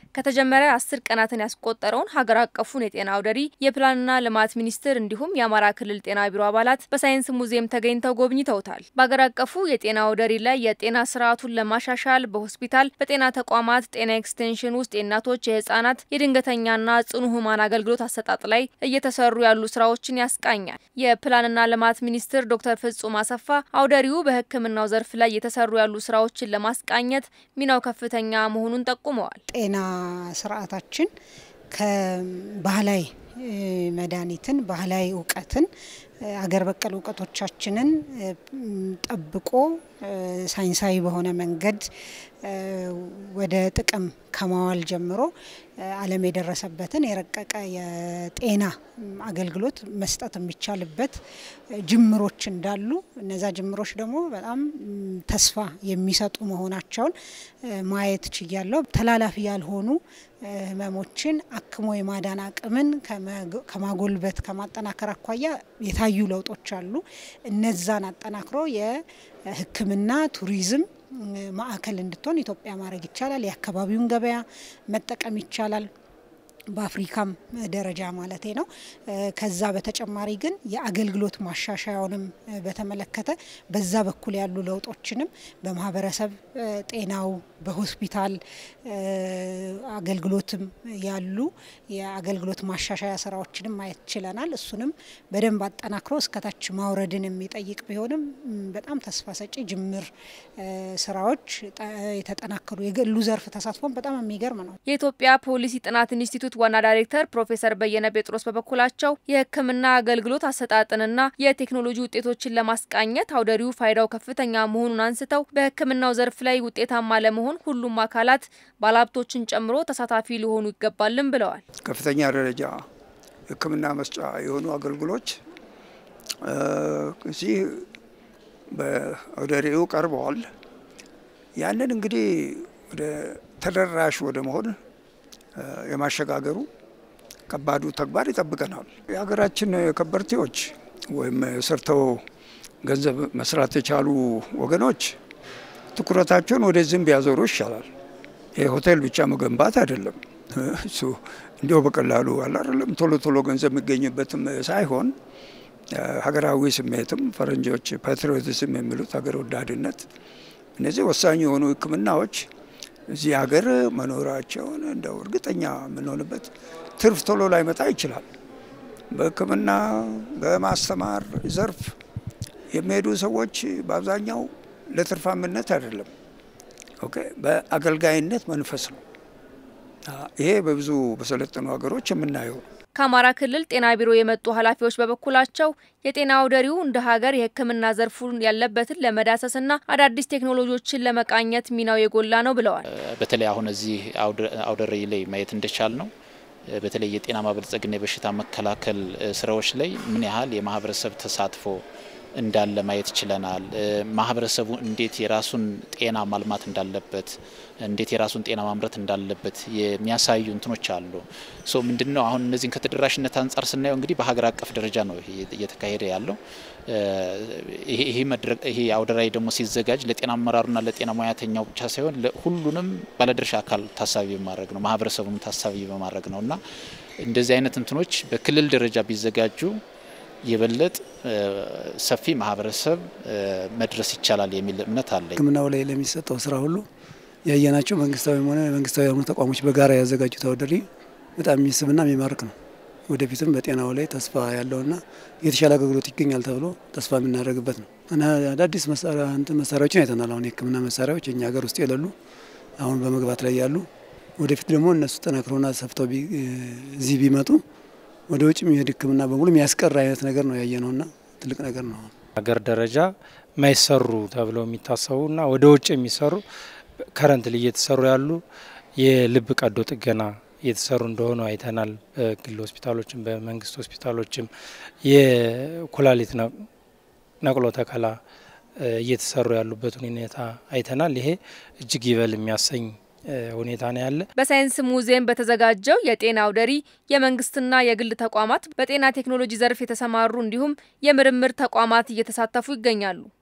ከተጀመረ አስር ቀናትን ያስቆጠረውን ሀገር አቀፉን የጤና አውደ ርዕይ የፕላንና ልማት ሚኒስቴር እንዲሁም የአማራ ክልል ጤና ቢሮ አባላት በሳይንስ ሙዚየም ተገኝተው ጎብኝተውታል። በሀገር አቀፉ የጤና አውደ ርዕይ ላይ የጤና ስርዓቱን ለማሻሻል በሆስፒታል፣ በጤና ተቋማት፣ ጤና ኤክስቴንሽን ውስጥ የእናቶች፣ የህጻናት፣ የድንገተኛና ጽኑ ህሙማን አገልግሎት አሰጣጥ ላይ እየተሰሩ ያሉ ስራዎችን ያስቃኛል። የፕላንና ልማት ሚኒስትር ዶክተር ፍጹም አሰፋ አውደ ርዕዩ በሕክምናው ዘርፍ ላይ የተሰሩ ያሉ ስራዎችን ለማስቃኘት ሚናው ከፍተኛ መሆኑን ጠቁመዋል። ጤና ስርዓታችን ከባህላዊ መድኃኒትን ባህላዊ እውቀትን አገር በቀል እውቀቶቻችንን ጠብቆ ሳይንሳዊ በሆነ መንገድ ወደ ጥቅም ከማዋል ጀምሮ ዓለም የደረሰበትን የረቀቀ የጤና አገልግሎት መስጠት የሚቻልበት ጅምሮች እንዳሉ እነዛ ጅምሮች ደግሞ በጣም ተስፋ የሚሰጡ መሆናቸውን ማየት ችያለሁ። ተላላፊ ያልሆኑ ህመሞችን አክሞ የማዳን አቅምን ከማጎልበት ከማጠናከር አኳያ የታዩ ለውጦች አሉ። እነዛን አጠናክሮ የሕክምና ቱሪዝም ማዕከል እንድትሆን ኢትዮጵያ ማድረግ ይቻላል። የአካባቢውን ገበያ መጠቀም ይቻላል። በአፍሪካም ደረጃ ማለቴ ነው። ከዛ በተጨማሪ ግን የአገልግሎት ማሻሻያውንም በተመለከተ በዛ በኩል ያሉ ለውጦችንም በማህበረሰብ ጤናው በሆስፒታል አገልግሎትም ያሉ የአገልግሎት ማሻሻያ ስራዎችንም ማየት ችለናል። እሱንም በደንብ አጠናክሮ እስከታች ማውረድን የሚጠይቅ ቢሆንም በጣም ተስፋ ሰጪ ጅምር ስራዎች የተጠናከሩ የግሉ ዘርፍ ተሳትፎም በጣም የሚገርም ነው። የኢትዮጵያ ፖሊሲ ጥናት ኢንስቲትዩት ዋና ዳይሬክተር ፕሮፌሰር በየነ ጴጥሮስ በበኩላቸው የሕክምና አገልግሎት አሰጣጥንና የቴክኖሎጂ ውጤቶችን ለማስቃኘት አውደ ርዕዩ ፋይዳው ከፍተኛ መሆኑን አንስተው በሕክምናው ዘርፍ ላይ ውጤታማ ለመሆን ሁሉም አካላት ባለሀብቶችን ጨምሮ ተሳታፊ ሊሆኑ ይገባልም ብለዋል። ከፍተኛ ደረጃ ሕክምና መስጫ የሆኑ አገልግሎች እዚህ በአውደ ርዕዩ ቀርበዋል። ያንን እንግዲህ ወደ ተደራሽ ወደ መሆን የማሸጋገሩ ከባዱ ተግባር ይጠብቀናል። የሀገራችን ከበርቴዎች ወይም ሰርተው ገንዘብ መስራት የቻሉ ወገኖች ትኩረታቸውን ወደዚህም ቢያዞሩ ይሻላል። የሆቴል ብቻ መገንባት አይደለም እሱ እንዲያው በቀላሉ አላለም ቶሎ ቶሎ ገንዘብ የሚገኝበትም ሳይሆን ሀገራዊ ስሜትም ፈረንጆች ፓትሪዮቲዝም የሚሉት ሀገር ወዳድነት እነዚህ ወሳኝ የሆኑ ሕክምናዎች እዚህ ሀገር መኖራቸውን እንደው እርግጠኛ የምንሆንበት ትርፍ ቶሎ ላይመጣ ይችላል። በሕክምና በማስተማር ዘርፍ የሚሄዱ ሰዎች በአብዛኛው ለትርፋምነት አይደለም፣ ኦኬ በአገልጋይነት መንፈስ ነው። ይሄ በብዙ በሰለጠኑ ሀገሮች የምናየው ነው። ከአማራ ክልል ጤና ቢሮ የመጡ ኃላፊዎች በበኩላቸው የጤና አውደ ርዕዩ እንደ ሀገር የሕክምና ዘርፉን ያለበትን ለመዳሰስና አዳዲስ ቴክኖሎጂዎችን ለመቃኘት ሚናው የጎላ ነው ብለዋል። በተለይ አሁን እዚህ አውደ ርዕይ ላይ ማየት እንደቻል ነው በተለይ የጤና ማበልጸግና የበሽታ መከላከል ስራዎች ላይ ምን ያህል የማህበረሰብ ተሳትፎ እንዳለ ማየት ችለናል። ማህበረሰቡ እንዴት የራሱን ጤና ማልማት እንዳለበት፣ እንዴት የራሱን ጤና ማምረት እንዳለበት የሚያሳዩ እንትኖች አሉ። ሶ ምንድን ነው አሁን እነዚህን ከተደራሽነት አንጻር ስናየው እንግዲህ በሀገር አቀፍ ደረጃ ነው እየተካሄደ ያለው። ይሄ አውደ ርዕይ ደግሞ ሲዘጋጅ ለጤና አመራሩና ለጤና ሙያተኛው ብቻ ሳይሆን ሁሉንም ባለድርሻ አካል ታሳቢ በማድረግ ነው፣ ማህበረሰቡንም ታሳቢ በማድረግ ነው እና እንደዚህ አይነት እንትኖች በክልል ደረጃ ቢዘጋጁ የበለጥ ሰፊ ማህበረሰብ መድረስ ይቻላል የሚል እምነት አለኝ። ሕክምናው ላይ ለሚሰጠው ስራ ሁሉ ያየናቸው መንግስታዊም ሆነ መንግስታዊ ያልሆኑ ተቋሞች በጋራ ያዘጋጁት አውደ ርዕይ በጣም የሚስብና የሚማርክ ነው። ወደፊትም በጤናው ላይ ተስፋ ያለውና የተሻለ አገልግሎት ይገኛል ተብሎ ተስፋ የምናደርግበት ነው እና አዳዲስ መሳሪያዎችን አይተናል። አሁን የሕክምና መሳሪያዎች እኛ ሀገር ውስጥ የሌሉ አሁን በመግባት ላይ ያሉ፣ ወደፊት ደግሞ እነሱ ጠናክሮና ሰፍተው እዚህ ቢመጡ ወደ ውጭ የሚሄድ ሕክምና በሙሉ የሚያስቀር አይነት ነገር ነው ያየ ነውና ትልቅ ነገር ነው። ሀገር ደረጃ ማይሰሩ ተብለው የሚታሰቡና ወደ ውጭ የሚሰሩ ከረንት ላይ እየተሰሩ ያሉ የልብ ቀዶ ጥገና እየተሰሩ እንደሆኑ አይተናል። በግል ሆስፒታሎችም በመንግስት ሆስፒታሎችም የኩላሊት ነቅሎ ተከላ እየተሰሩ ያሉበት ሁኔታ አይተናል። ይሄ እጅግ ይበል የሚያሰኝ ሁኔታ ነው ያለ። በሳይንስ ሙዚየም በተዘጋጀው የጤና አውደ ርዕይ የመንግስትና የግል ተቋማት በጤና ቴክኖሎጂ ዘርፍ የተሰማሩ እንዲሁም የምርምር ተቋማት እየተሳተፉ ይገኛሉ።